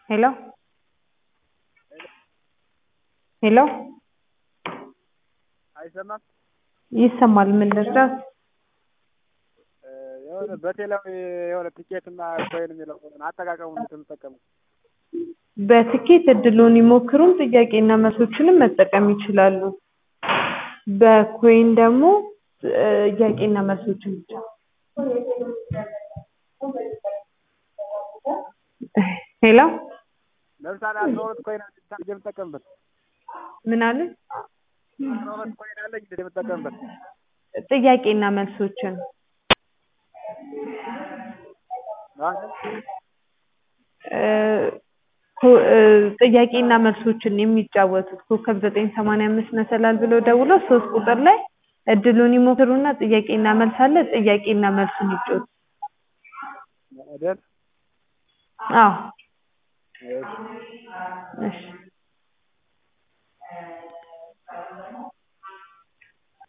ሄሎ ሄሎ አይሰማም? ይሰማል። ምን ልርዳት? የሆነ በቴሌው የሆነ ቲኬትና ኮይን የሚለው አጠቃቀሙን የምትጠቀመው በትኬት እድሉን ይሞክሩም ጥያቄና መልሶችንም መጠቀም ይችላሉ። በኮይን ደግሞ ጥያቄና መልሶችን ብቻ። ሄሎ ለምሳሌ አስራ ሁለት ኮይን አለ የምጠቀምበት ምን አለ? አስራ ሁለት ኮይን አለ የምጠቀምበት ጥያቄና መልሶችን ጥያቄና መልሶችን የሚጫወቱት ኮከብ ዘጠኝ ሰማንያ አምስት መሰላል ብለው ደውለው ሶስት ቁጥር ላይ እድሉን ይሞክሩና ጥያቄና መልስ አለ ጥያቄና መልሱን ይጫወቱ። አይደል? አዎ እሺ እሺ